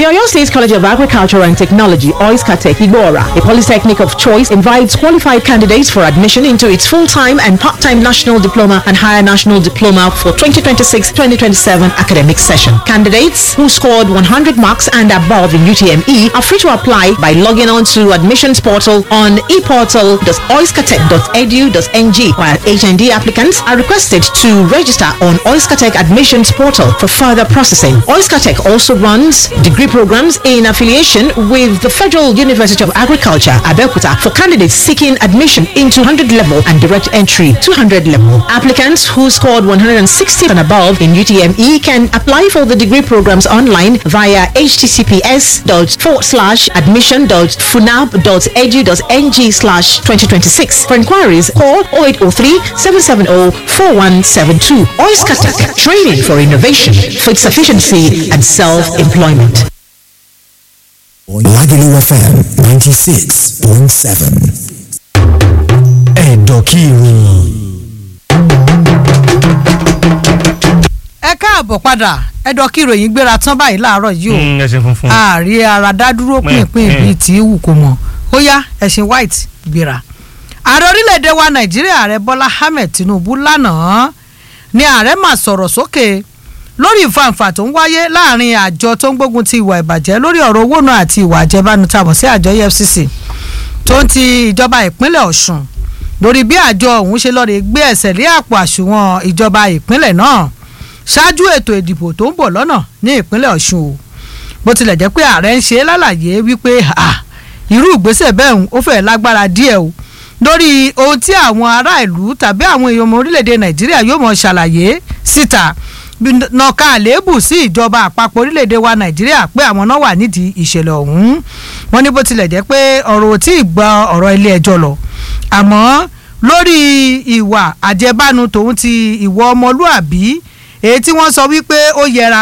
Oyo State College of Agriculture and Technology, Oiskatech Igbora, a polytechnic of choice, invites qualified candidates for admission into its full-time and part-time national diploma and higher national diploma for 2026-2027 academic session. Candidates who scored 100 marks and above in UTME are free to apply by logging on to admissions portal on eportal.oiskatech.edu.ng while HND applicants are requested to register on Oiskatech admissions portal for further processing. Oiskatech also runs degree programs in affiliation with the Federal University of Agriculture, Abeokuta, for candidates seeking admission into 100 level and direct entry 200 level. Applicants who scored 160 and above in UTME can apply for the degree programs online via https admission.funab.edu.ng slash 2026. For inquiries, call 0803 770 4172. Oiskatech, training for innovation, food sufficiency, and self-employment. Lagelu FM 96.7. Ẹ̀dọ̀kìrì. ẹ káàbọ̀ padà ẹ̀dọ̀ kí ìròyìn gbéra tán báyìí láàárọ̀ yìí o Mm, ẹsẹ̀ funfun. ààrẹ ara dádúró pínpín mm. bíi tí í wù kó mọ ó yá ẹ̀sìn white gbéra. ààrẹ orílẹ̀-èdè wa nàìjíríà ààrẹ bọ́lá ahmed tinubu lánàá ni ààrẹ mà sọ̀rọ̀ sókè lórí ìfàǹfà tó ń wáyé láàrin àjọ tó ń gbógun ti ìwà ìbàjẹ́ lórí ọ̀rọ̀ owó náà àti ìwà àjẹbánu tá a mọ̀ sí àjọ efcc tó ń ti ìjọba ìpínlẹ̀ ọ̀ṣun lórí bí àjọ ọ̀hún ṣe lọ́ọ́ lè gbé ẹsẹ̀ lé àpò àsùnwọ̀n ìjọba ìpínlẹ̀ náà ṣáájú ètò ìdìbò tó ń bọ̀ lọ́nà ní ìpínlẹ̀ ọ̀ṣun o bó tilẹ̀ jẹ́ pé ààrẹ ń ṣe é lálàyé wípé ah, irú ìgbésẹ̀ bẹ́ẹ̀ ń ó fẹ́ẹ́ lágbára díẹ̀ o lórí ohun tí àwọn ará ìlú tàbí àwọn èèyàn ọmọ orílẹ̀-èdè nàìjíríà yóò mọ̀ ṣàlàyé síta bí nàka àléébù sí ìjọba àpapọ̀ orílẹ̀-èdè wa nàìjíríà pé àwọn náà wà nídìí ìṣẹ̀lẹ̀ ọ̀hún wọ́n ní bó tilẹ̀ jẹ́ pé ọ̀rọ̀ ò tí ì gba ọ̀rọ̀ ilé ẹjọ́ lọ àmọ́ lórí ìwà àjẹbánu tòun ti ìwọ ọmọlúàbí èyí tí wọ́n sọ wípé ó yẹra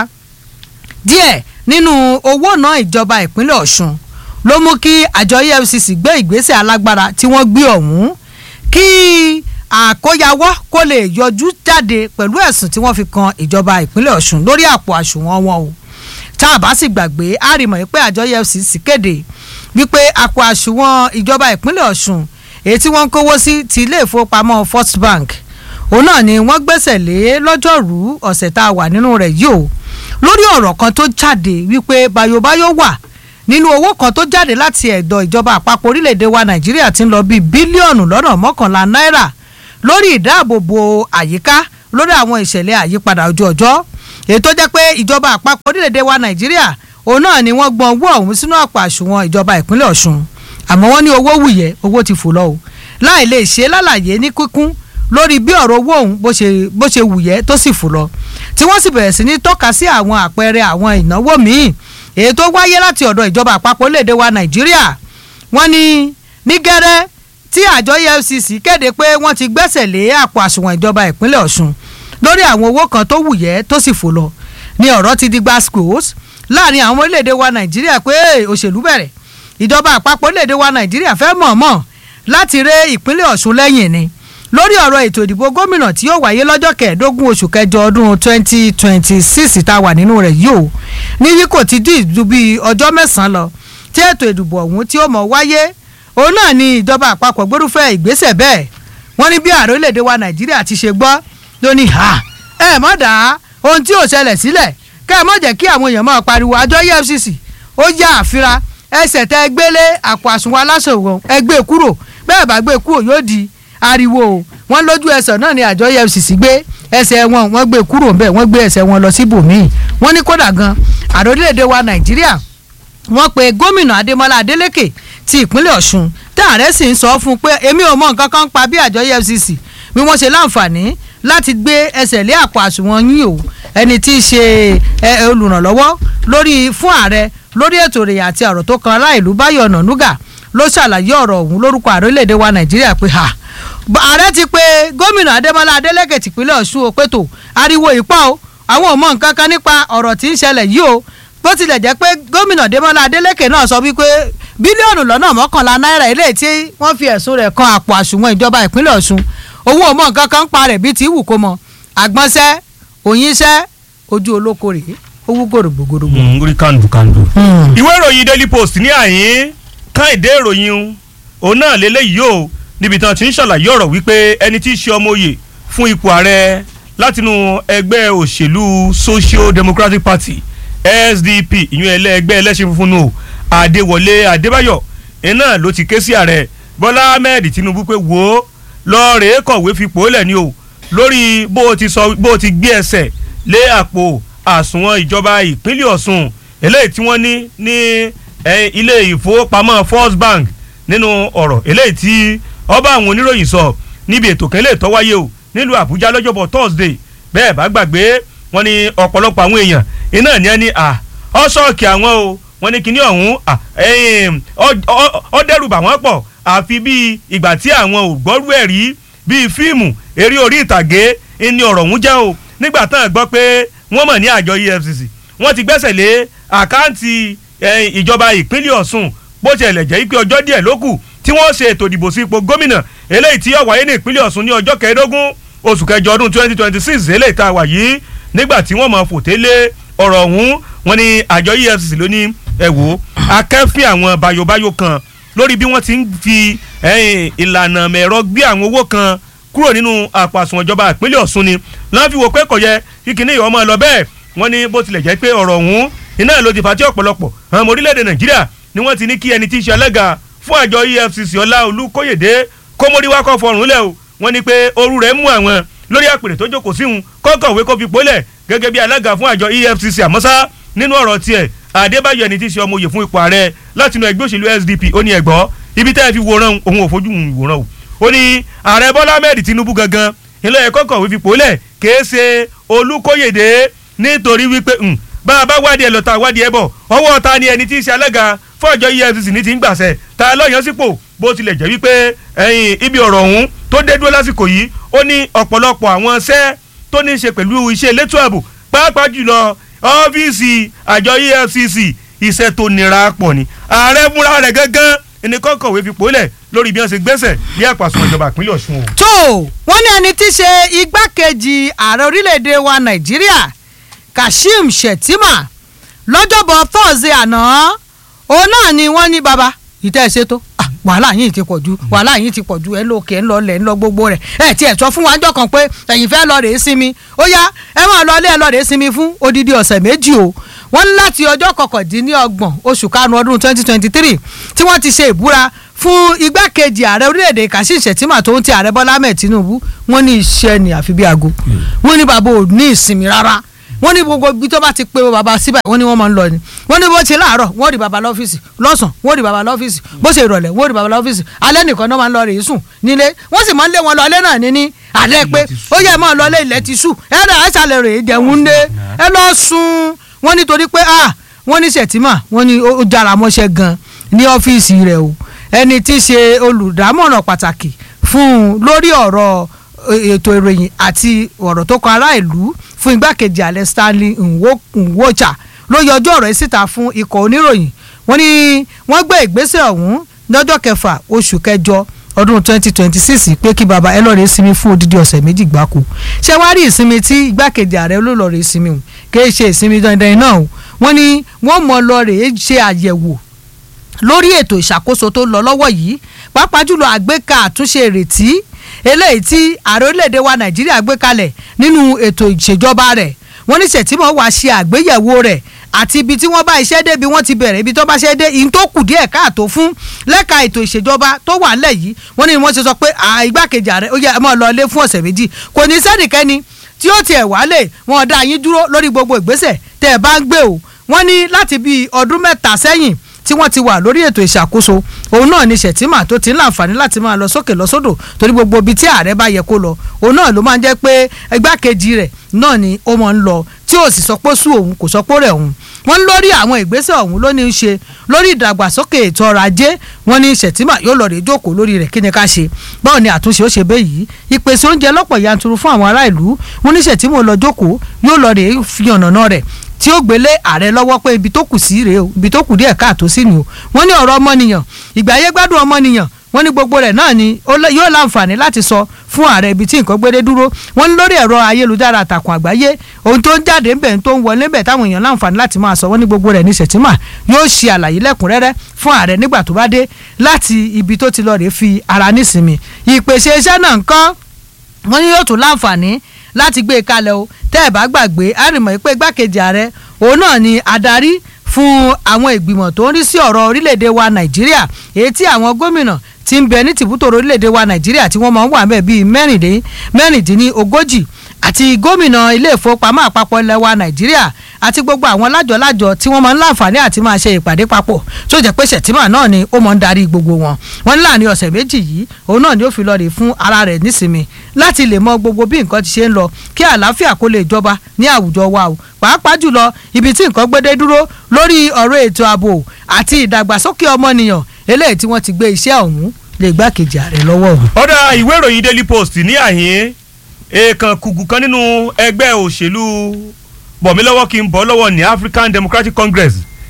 díẹ̀ nínú owó náà ìjọba ìpínlẹ̀ ọ̀ṣun ló mú kí àjọ efcc gbé ìgbésẹ̀ alágbára tí wọ́n gbé ọ̀hún kí àkóyawọ́ kó lè yọjú jáde pẹ̀lú ẹ̀sùn tí wọ́n fi kan ìjọba ìpínlẹ̀ ọ̀ṣun lórí àpò àṣùwọ̀n wọn o tá a bá sì gbàgbé a rí mọ̀ pé àjọ efcc kéde wípé àpò àṣùwọ̀n ìjọba ìpínlẹ̀ ọ̀ṣun èyí tí wọ́n ń kówó sí ti ilé ìfowópamọ́ first bank òun náà ni wọ́n gbẹ́sẹ̀ lé lọ́jọ́rú ọ̀sẹ̀ tá a wà nínú rẹ̀ yìí o lórí ọ̀rọ̀ kan tó jáde wípé bayobayo wà nínú owó kan tó jáde láti ẹ̀dọ̀ ìjọba àpapọ̀ orílẹ̀-èdè wa nàìjíríà ti ń lọ bíi bílíọ̀nù lọ́nà mọ́kànlá náírà lórí ìdáàbòbò àyíká lórí àwọn ìṣẹ̀lẹ̀ àyípadà ojú ọjọ́ èyí tó jẹ́ pé ìjọba àpapọ̀ orílẹ̀-èdè wa nàìjíríà òun náà ni wọ́n gbọ́n owó ọ̀hún sínú àpò àsùnwọ̀n ìjọba ìpínlẹ̀ ọ̀ṣun àmọ́ wọ́n ní owó wùyẹ́ owó ti fò lọ o láì lè ṣe lálàyé ní kíkún lórí bí ọ̀rọ̀ owó ọ̀hún bó ṣe bó ṣe wùyẹ́ tó sì fò lọ tí wọ́n sì bẹ̀rẹ̀ sí ní tọ́ka sí àwọn àpẹẹrẹ àwọn ìnáwó míì èyí tó wáyé láti ọ̀dọ̀ ìjọba àpapọ̀ léde wa nàìjíríà wọ́n ní ní gẹ́rẹ́ tí àjọ efcc kéde pé wọ́n ti gbẹ́sẹ̀ lé àpò àsùnwọ̀n ìjọba ìpínlẹ̀ ọ̀ṣun lórí àwọn owó kan tó wùyẹ́ tó sì fò lọ ní ọ̀rọ̀ ti di gbascos láàrin àwọn orílẹ̀-èdè wa nàìjíríà pé òṣèlú bẹ̀rẹ̀ ìjọba àpapọ̀ orílẹ̀-èdè wa nàìjíríà fẹ́ mọ̀ọ́mọ̀ láti ré ìpínlẹ̀ ọ̀ṣun lẹ́yìn ni lórí ọ̀rọ̀ ètò ìdìbò gómìnà tí yóò wáyé lọ́jọ́ kẹẹ̀ẹ́dógún oṣù kẹjọ ọdún twenty twenty six tá a wà nínú rẹ̀ yìí o níbi kò ti dín ìdú bíi ọjọ́ mẹ́sàn-án lọ tí ètò ìdìbò ọ̀hún tí ó mọ̀ wáyé òun náà ni ìjọba àpapọ̀ gbórúfẹ́ ìgbésẹ̀ bẹ́ẹ̀ wọ́n ní bí ààrẹ orílẹ̀-èdè wa nàìjíríà ti ṣe gbọ́ ló ní ha ẹ má dá ohun tí ò ṣẹlẹ̀ sílẹ̀ kẹ́ ẹ má jẹ́ kí àwọn èèyàn máa pariwo àjọ efcc ó yá àfira ẹsẹ̀ tẹ gbélé àpò àsùnwọ̀n aláṣọwọ̀n ẹgbẹ́ kúrò bẹ́ẹ̀ bá gbé kúrò yóò di ariwo o wọ́n lójú ẹsẹ̀ náà ni àjọ efcc gbé ẹsẹ̀ wọn wọ́n gbé kúrò ńbẹ̀ wọ́n gbé ẹsẹ̀ wọn lọ síbòmíì wọ́n ní kódà gan ààrẹ orílẹ̀-èdè wa nàìjíríà wọ́n pe gómìnà adémọlá adélèké ti ìpínlẹ̀ ọ̀ṣun tá ààrẹ sì ń sọ fún un pé èmi ò mọ nǹkan kan pa bí àjọ efcc bí wọ́n ṣe láǹfààní láti gbé ẹsẹ̀ lé àpò àsùnwọ̀n yín o ẹni tí í ṣe olùrànlọ́wọ́ lórí fún ààrẹ lórí ètò ìròyìn àti ọ̀rọ̀ tó kan ará ìlú báyọ̀ ọ̀nànúgà ló ṣàlàyé ọ̀rọ̀ ọ̀hún lórúkọ ààrẹ orílẹ̀-èdè wa nàìjíríà pé ha ààrẹ ti pe gómìnà adémọlá adélèké tìpínlẹ̀ ọ̀ṣun o pé tó ariwo ìpá o àwọn ò mọ nǹkan kan nípa ọ̀rọ̀ tí ń ṣẹlẹ̀ yìí o bó tilẹ̀ jẹ́ pé gómìnà adémọlá adélèké náà sọ wípé bílíọ̀nù lọ́nà mọ́kànlá náírà eléyìí tí wọ́n fi ẹ̀sùn rẹ̀ kan àpò àsùnwọ̀n ìjọba ìpínlẹ̀ ọ̀ṣun owó ò mọ nǹkan kan ń pa rẹ̀ bíi ti wù kó mọ àgbọ̀nsẹ́ òyìnṣẹ́ ojú olóko rèé owó gòrògbògòrògbò. Mm, orí kàndùkàndù. ìwé ìròyìn daily post ní àyín káìdé ìròyìn òun náà lélẹ́yìí o níbi tán ti ń ṣàlàyé ọ̀rọ̀ wípé ẹni tí í ṣe ọmọ oyè fún ipò ààrẹ látinú ẹgbẹ́ òṣèlú social democratic party sdp ìyún ẹlẹ́ ẹgbẹ́ ẹlẹ́sìn funfun nù adéwọlé adébáyọ̀ iná ló ti ké sí ààrẹ bọ́lá ahmed tinubu pé wò ó lọ́ọ̀rẹ́ kọ̀wé fipò lẹ̀ ni o lórí bó o ti sọ bó o ti gbé ẹsẹ̀ lé àpò àsùnwọ̀n ìjọba ìpínlẹ̀ ọ̀ṣun eléyìí tí wọ́n ní ní eh, ilé ìfowópamọ́ first bank nínú ọ̀rọ̀ eléyìí tí ọba àwọn oníròyìn sọ níbi ètò kan eléyìí tó wáyé o nílùú àbújá lọ́jọ́bọ̀ thursday bẹ́ẹ̀ bá gbàgbé wọ́n ní ọ̀pọ̀lọpọ̀ àwọn èèyàn iná ní ẹni à ọ́ṣọ́ọ̀kì àwọn o wọ́n ní kíní ọ̀hún à, ẹ̀yìn, ọ- ọ- ọ dẹ́rù bà wọ́n pọ̀ àfi bíi ìgbà tí àwọn ò gbọ́rú ẹ̀ rí bíi fíìmù eré orí ìtàgé ni ọ̀rọ̀ ọ̀hún jẹ́ o nígbà tán gbọ́ pé wọ́n mọ̀ ní àjọ efcc wọ́n ti gbẹ́sẹ̀ lé àkáǹtì eh, ìjọba ìpínlẹ̀ ọ̀ṣun bó tilẹ̀ jẹ́ pé ọjọ́ díẹ̀ ló kù tí wọ́n ṣe ètò ìdìbò sí ipò gómìnà eléyìí tí yóò wáyé ní ìpínlẹ̀ ọ̀ṣun ní ọjọ́ kẹẹ̀ẹ́dógún oṣù kẹjọ ọdún twenty twenty six eléyìí tá a wà yìí nígbà tí wọ́n mọ̀ fòté lé ọ̀rọ̀ ọ̀hún wọ́n ní àjọ efcc ló ní ẹ wò ó akẹ́fín àwọn bayobayo kan lórí bí wọ́n ti ń fi ẹ̀yìn, ìlànà mẹ̀rọ gbé àwọn owó kan kúrò nínú àpò àsùnwọ̀n ìjọba ìpínlẹ̀ ọ̀ṣun ni lọ́n fi wò pé kò yẹ kí kinní yìí ọmọ lọ bẹ́ẹ̀ wọ́n ní bó tilẹ̀ jẹ́ pé ọ̀rọ̀ ọ̀hún iná ló ti fà tí ọ̀pọ̀lọpọ̀ àwọn ọmọ orílẹ̀-èdè nàìjíríà ni wọ́n ti ní kí ẹni tí í ṣe alága fún àjọ efcc ọlá olùkóyèdè kómóríwá kọ́ fọrùn lẹ̀ o wọ́n ní pé ooru rẹ̀ mú àwọn lórí àpèrè tó jókòó síhun kọ́kọ̀wé kó fi pólẹ̀ gẹ́gẹ́ bí alága fún àjọ efcc àmọ́sá nínú ọ̀rọ̀ tiẹ̀ adébáyọ̀ ẹni tí í ṣe ọmọ oyè fún ipò ààrẹ látinú ẹgbẹ́ òṣèlú sdp ó ní ẹ̀gbọ́ ibi tẹ́ ẹ fi wòran òun ò fojú wòran o ó ní ààrẹ bọ́lá ahmed tinubu gangan ilé ẹ̀kọ́ kọ̀wé fi pòólẹ̀ kèé ṣe olùkóyèdè nítorí wípé mm, bá a bá wádìí ẹ lọ ta wádìí ẹ bọ̀ ọwọ́ ta ni ẹni tí í ṣe alága fún àjọ efcc ní ti ń gbàṣẹ ta lọ́yàn sípò bó tilẹ̀ jẹ́ wípé ẹ̀yìn ibi ọ̀rọ̀ ọ̀hún tó dé dúró lásìkò yìí ó ní ọ̀pọ̀lọpọ̀ àwọn iṣẹ́ tó ní í ṣe pẹ̀lú iṣẹ́ elétò ààbò pàápàá jùlọ ọ́fíìsì àjọ efcc iṣẹ́ tó nira pọ̀ ni ààrẹ fúnra rẹ̀ gángan ẹni kọ́kọ̀wé fi pòólẹ̀ lórí bí wọ́n ṣe gbẹ́sẹ̀ ní àpàsùn ìjọba ìpínlẹ̀ ọ̀ṣun o. tó wọ́n ní ẹni tí í ṣe igbákejì ààrẹ orílẹ̀‐èdè wa nàìjíríà kashim shettima lọ́jọ́bọ̀ thursday àná òun náà ni wọ́n ní baba ìtẹ́ ẹ̀ ṣètò Ah, wàhálà yìí ti pọ̀ ju wàhálà yìí ti pọ̀ ju ẹ lókè ńlọ lẹ̀ ńlọ gbogbo rẹ̀ ẹ tiẹ̀ sọ fún wa ńjọ́ kan pé ẹ̀yin fẹ́ lọ rèé sinmi ó yá ẹ máa lọ ilé ẹ lọ rèé sinmi fún odidi ọ̀sẹ̀ méjì o wọ́n ní láti ọjọ́ kọkàndínlọ́gbọ̀n oṣù karùn-ún ọdún twenty twenty three tí wọ́n ti ṣe ìbúra fún igbákejì ààrẹ orílẹ̀-èdè kashim shettima tó ń ti ààrẹ bọ́lá ahmed tinubu wọ́n ní iṣẹ́ ni àfi bí aago wọ́n ní bàbá ò ní ìsinmi rárá wọ́n ní gbogbo ibi tó bá ti pé bàbá síbẹ̀ wọ́n ní wọ́n máa ń lọ ni wọ́n ní bó ṣe láàárọ̀ wọ́n rí bàbá lọ́fíìsì lọ́sàn wọ́n rí bàbá lọ́fíìsì bó ṣe ìrọ̀lẹ́ wọ́n rí bàbá lọ́fíìsì alẹ́ nìkan náà máa ń lọ rèé sùn nílé wọ́n sì máa ń lé wọn lọ alẹ́ náà ní ní alẹ́ pé ó yẹ máa lọ ilé ilẹ̀ ti sùn ẹ dà ẹ ṣàlẹ̀ rèé jẹun dé ẹ lọ sùn wọ́n nítorí pé ah wọ́n ní sẹ̀tìmà wọ́n ní ó jára mọ́ṣẹ́ gan ní ọ́fíìsì rẹ̀ o ẹni tí í ṣe olùdámọ̀ràn pàtàkì fún un lórí ọ̀rọ̀ ètò ìròyìn àti ọ̀rọ̀ tó kan ará ìlú fún igbákejì ààrẹ stanley Nwo- nwocha ló yọjú ọ̀rọ̀ yìí síta fún ikọ̀ oníròyìn wọ́n ní wọ́n gbé ìgbésẹ̀ ọ̀hún lọ́jọ́ kẹfà oṣù kẹjọ ọdún twenty twenty six pé kí baba ẹ lọ́ọ́ rẹ̀ sinmi fún odidi ọ̀sẹ̀ méjì gbáko ṣé wàá rí ìsinmi tí igbákejì ààrẹ olólọ́ rẹ̀ sinmi o kì í ṣe ìsinmi dandan náà o wọ́n ní wọ́n mọ̀ lọ rèé ṣe àyẹ̀wò lórí ètò ìṣàkóso tó lọ lọ́wọ́ yìí pàápàá jùlọ àgbéka àtúnṣe ìrètí eléyìí tí ààrẹ orílẹ̀-èdè wa nàìjíríà gbé kalẹ̀ nínú ètò ìṣèjọba rẹ̀ wọ́n ní sẹ̀tìmọ̀ wá ṣe àgbéyẹ̀wò rẹ̀ àti ibi tí wọ́n bá iṣẹ́ dé bí wọ́n ti bẹ̀rẹ̀ ibi tó bá ṣe dé ìyín tó kù díẹ̀ káàtó fún lẹ́ka ètò ìṣèjọba tó wà ńlẹ̀ yìí wọ́n ní wọ́n ṣe sọ pé à, igbákejì ààrẹ ó yẹ ẹ máa lọ ilé fún ọ̀sẹ̀ méjì kò ní sẹ́nìkẹ́ni tí ó tiẹ̀ wálé wọn dá yín dúró lórí gbogbo ìgbésẹ̀ tẹ́ ẹ bá ń gbé o wọ́n ní láti bíi ọdún mẹ́ta sẹ́yìn tí wọ́n ti wà lórí ètò ìṣàkóso òun náà ni ṣètìmà tó ti ń láǹfààní láti máa lọ sókè lọ sódò torí gbogbo ibi tí ààrẹ bá yẹ kó lọ òun náà ló máa ń jẹ́ pé igbákejì rẹ̀ náà ni ó máa ń lọ tí ò sì sọ pé sú òun kò sọ pé rẹ̀ òun wọ́n ń lórí àwọn ìgbésẹ̀ ọ̀hún ló ní í ṣe lórí ìdàgbàsókè ètò ọrọ̀ ajé wọ́n ní ṣètìmà yóò lọ rè jókòó lórí rẹ̀ kí ni ká ṣe báwo ni àtúnṣe ó ṣe bẹ́ẹ̀ yìí ìpèsè oúnjẹ lọ́pọ̀ yanturu fún àwọn ará ìlú wọ́n ní ṣètìmà ó lọ jókòó yóò lọ rè fi ọ̀nà rẹ̀ tí ó gbélé ààrẹ lọ́wọ́ pé ibi tó kù sí rèé o ibi tó kù díẹ̀ káàtó sí ni o wọ́n ní ọ̀rọ̀ ọmọnìyàn ìgbà ayé gbádùn ọmọnìyàn wọ́n ní gbogbo rẹ̀ náà ni ó lè- yóò láǹfààní láti sọ fún ààrẹ ibi tí nǹkan gbédé dúró wọ́n ní lórí ẹ̀rọ ayélujára àtàkùn àgbáyé ohun tó ń jáde ń bẹ̀ tó ń wọlé ń bẹ̀ táwọn èèyàn láǹfààní láti máa sọ wọ́n ní gbogbo rẹ̀ ní sẹ̀tìmà yóò ṣe àlàyé lẹ́kùnrẹ́rẹ́ fún ààrẹ nígbà tó bá dé láti ibi tó ti lọ rèé fi ara nísinmi ìpèsè iṣẹ́ náà ń kọ́ wọ́n ní yóò tún láǹfààní láti gbé e kalẹ̀ o tẹ́ ẹ̀ bá gbàgbé àrìmọ̀ pé igbákejì ààrẹ òun náà ni adarí fún àwọn ìgbìmọ̀ tó ń rí sí ọ̀rọ̀ orílẹ̀-èdè wa nàìjíríà èyí tí àwọn gómìnà ti ń bẹ ní tìbútòrò orílẹ̀-èdè wa nàìjíríà tí wọ́n máa ń wà mẹ́ẹ̀ bíi mẹ́rìndínlógójì àti gómìnà ilé ìfowópamọ́ àpapọ̀ ilẹ̀ wa nàìjíríà àti gbogbo àwọn lájọ-lájọ tí wọ́n máa ń láǹfààní àti máa ṣe ìpàdé papọ̀ tó jẹ́ pé ṣètìmọ̀ náà ni ó máa ń darí gbogbo wọn wọ́n ní láàrin ọ̀sẹ̀ méjì yìí òun náà ni ó fi lọ rè fún ara rẹ̀ nísinmi láti lè mọ gbogbo bí nǹkan ti ṣe ń lọ kí àlàáfíà kó lè jọba ní àwùjọ wa o pàápàá jùlọ ibi tí nǹkan gbédé dúró lórí ọ̀rọ̀ ètò ààbò àti ìdàgbàsókè ọmọnìyàn eléyìí tí wọ́n ti gbé iṣẹ́ ọ̀hún lè gbákejì ààrẹ lọ́wọ́ òun. ọ̀dà ìwé ìròyìn daily post ní àhín èèkàn kùgù kan nínú ẹgbẹ́ òṣèlú bọ̀mílọ́wọ́ kí n bọ́ lọ́wọ́ ní African Democratic Congress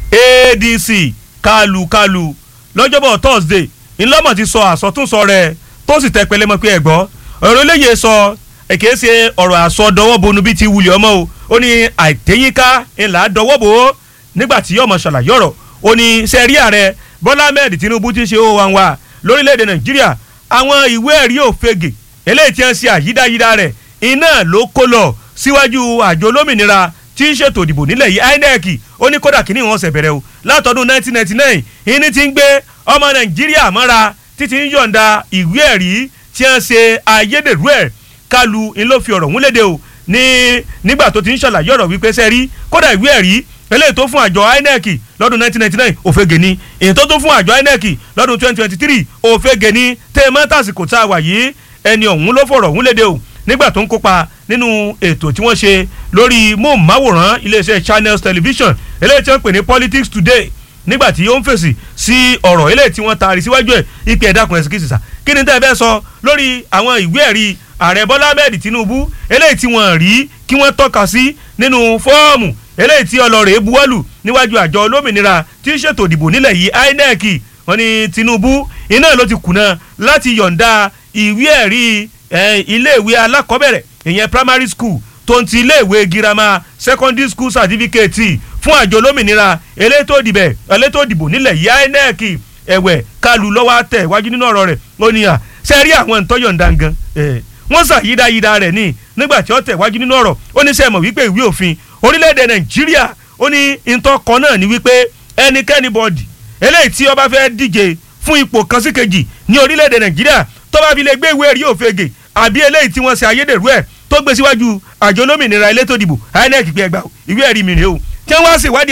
ADC kálukálù lọ́jọ́bọ̀ Thursday ńlọ́mọ̀ ti sọ àsọtúnsọ rẹ̀ tó sì tẹ pẹlẹmọ pé ẹ̀gbọ́ ọ̀rọ̀ eléyè sọ èké ṣe ọ̀rọ̀ àsọdọwọ́ bonu bíi ti wulẹ̀ ọmọ o ó ní àìtẹ́yínká ńlá dọwọ́ bò ó nígbà tí yọ̀mọ̀ ṣàlàyé ọ̀rọ̀ ó ní sẹ́rí ààrẹ Bọ́lá Ahmed Tinubu ti ṣe ó wa wa lórílẹ̀‐èdè Nàìjíríà àwọn ìwé ẹ̀rí òfegè eléyìí tí wọ́n ṣe àyídáyídá rẹ̀ iná ló kó lọ síwájú àjọ olómìnira tí ń ṣètò ìdìbò nílẹ̀ yìí INEC ó ní kódà kínní wọn ṣẹ̀ bẹ̀rẹ̀ o látọdún 1999 ìní ti ń gbé ọmọ Nàìjíríà mọ́ra títí ń yọ̀ǹda ìwé ẹ̀rí tí wọ́n ṣe ayédèrú ẹ̀ kálu ń ló fi ọ̀rọ̀ múlédè o ní nígbà tó ti ń ṣàlàyé ọ̀rọ̀ wípé sẹ́rí kódà ìwé ẹ̀rí eléyìí tó fún àjọ INEC lọ́dún 1999 òfegè ni èyí tó tún fún àjọ INEC lọ́dún 2023 òfegè ni tèmọ́ tàsìkò tá a wà yìí ẹni ọ̀hún ló fọ̀rọ̀ ọ̀hún léde o nígbà tó ń kópa nínú ètò tí wọ́n ṣe lórí móhùnmáwòrán iléeṣẹ́ Channels Television eléyìí tí wọ́n pè ní Politics Today nígbà tí ó ń fèsì sí ọ̀rọ̀ eléyìí tí wọ́n taari síwájú ẹ̀ ìpè ẹ̀dá kan ẹ̀sìn kìsìsà kí ni tẹ́ ẹ fẹ́ sọ lórí àwọn ìwé ẹ̀rí ààrẹ Bọ́lá Ahmed Tinubu eléyìí tí wọ́n rí kí wọ́n tọ́ka sí nínú fọ́ọ̀mù eléyìí tí ọlọ́rẹ̀ buwọ́lù níwájú àjọ olómìnira tí ń ṣètò ìdìbò nílẹ̀ yìí INEC wọ́n ní Tinubu iná ló ti kùnà láti yọ̀ǹda ìwé ẹ̀rí iléèwé alákọ̀ọ́bẹ̀rẹ̀ ìyẹn primary school tó ń ti iléèwé girama secondary school certificate fún àjọ olómìnira elétò ìdìbẹ̀ elétò ìdìbò nílẹ̀ yìí INEC ẹ̀wẹ̀ kálu lọ́wọ́ tẹ̀ wájú nínú ọ̀rọ̀ rẹ̀ ó ní à sẹ́rí àwọn ìtọ́yọ̀ǹda gan wọ́n ṣàyídáyídá rẹ̀ ní nígbà tí ó tẹ̀ wájú nínú ọ̀rọ̀ ó ní sẹ́mọ̀ wípé ìwé òfin orílẹ̀-èdè Nàìjíríà ó ní ìtọ́kọ náà ní wípé ẹnikẹ́ni bọ́ọ̀dì eléyìí tí ó bá fẹ́ díje fún ipò kan sí kejì ní orílẹ̀-èdè Nàìjíríà tó bá fi lè gbé ìwé ẹ̀rí òfegè àbí eléyìí tí wọ́n ṣe ayédèrú ẹ̀ tó gbé síwájú àjọ olómìnira elétò ìdìbò INEC pé ẹgbàá ìwé ẹ̀rí mi rèé o tí wọ́n wá ṣèwádìí